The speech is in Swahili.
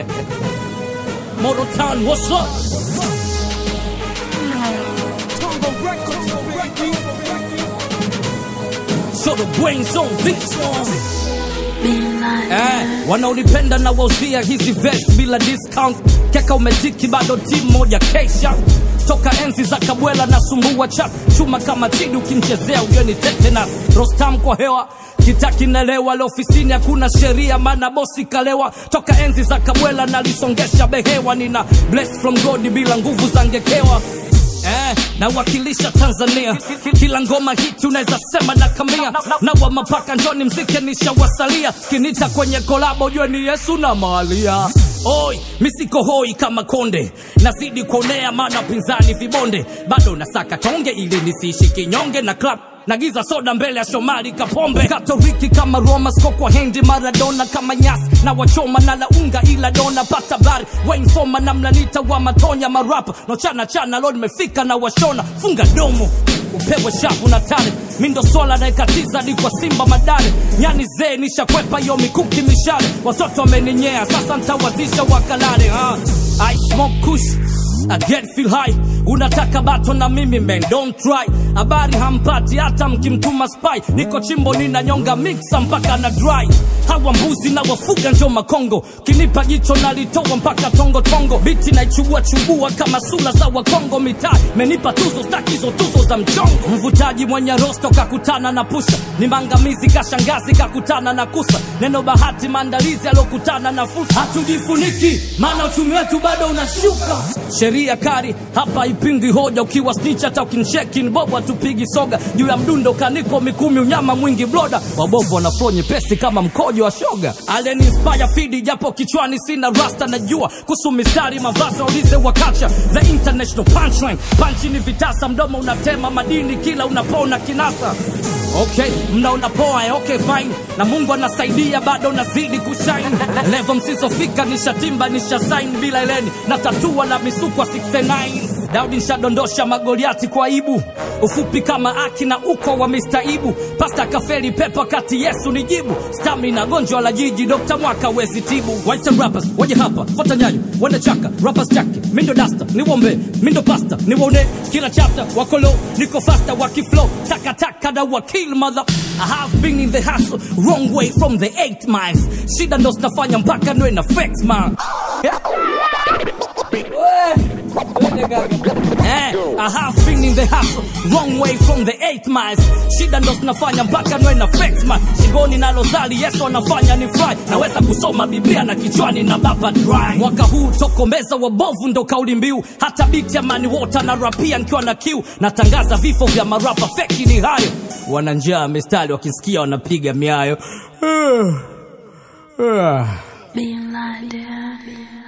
Motor Town, what's up? So the brains on this one. Eh, wanaonipenda na wauzia hizi vest bila discount keka umetiki bado timu moja kesha toka enzi za kabwela na sumbua chap chuma kama chidi ukimchezea ugeni tetanus rostam kwa hewa kitaki nelewa leo ofisini hakuna sheria maana bosi kalewa toka enzi za kabwela nalisongesha behewa nina bless from god bila nguvu za ngekewa Eh, nawakilisha Tanzania kila ngoma hiti unaweza sema na kamia na wa mapaka njoni mzike nishawasalia kinita kwenye kolabo jue ni Yesu na Maria Oi, misiko hoi kama konde nazidi kuonea maana pinzani vibonde bado nasaka tonge ili nisiishi kinyonge na club nagiza soda mbele ya Shomari Kapombe Katoliki kama Roma sko kwa hendi Maradona kama nyasi na wachoma na launga ila dona pata bari Wayne Foma na mlanita wa matonya marapa no chana chana lo nimefika na washona funga domo upewe shavu na tale mindo swala naekatiza di kwa simba madare nyani zee nishakwepa yo mikuki mishale watoto wameninyea sasa ntawazisha wakalale ha? I smoke kush I get feel high unataka bato na mimi man don't try habari hampati hata mkimtuma spy niko chimbo ninanyonga mixa mpaka na dry hawa mbuzi na wafuga njo makongo kinipa jicho nalitoa mpaka tongo tongo biti naichubua chubua kama sula za wakongo mitaa menipa tuzo stakizo tuzo za mchongo mvutaji mwenye rosto kakutana na pusha ni mangamizi kashangazi kakutana na kusa neno bahati maandalizi alokutana na fursa hatujifuniki maana uchumi wetu bado unashuka sheria kari hapa ipingi hoja ukiwa snitch hata ukinsheki ni bobo hatupigi soga juu ya mdundo kaniko mikumi unyama mwingi bloda wabovu wanaflow nyepesi kama mkojo wa shoga alien inspire fidi japo kichwani sina rasta najua kuhusu mistari mavazi waulize wakacha the international punchline panchi ni vitasa mdomo unatema madini kila unapona kinasa okay mnaona poa eh, okay fine na mungu anasaidia bado nazidi kushine levo msizofika nishatimba nishasain bila eleni na tatua na misukwa 69 daudi nshadondosha magoliati kwa ibu ufupi kama aki na uko wa mistaibu pasta kafeli pepa kati yesu ni jibu stamina gonjwa la jiji dokta mwaka wezi tibu white rappers waje hapa fata nyayo wende chaka rappers chake mindo dasta niwombe mindo pasta niwone kila chapter wakolo niko fasta wakiflow takataka na wakil mother I have been in the hustle wrong way from the eight miles shida ndo zinafanya mpaka nwe na flex man yeah. Eh, I have been in the hustle wrong way from the eight miles shida ndo zinafanya mpaka nwe na flex man shingoni nalozali yesu anafanya ni fry naweza kusoma biblia na kichwani na baba dry mwaka huu tokomeza wabovu ndo kauli mbiu hata biti ya mani wota na rapia nikiwa na kiu natangaza vifo vya marapa feki ni hayo wana njaa mistari wakisikia wanapiga miayo Being blinded.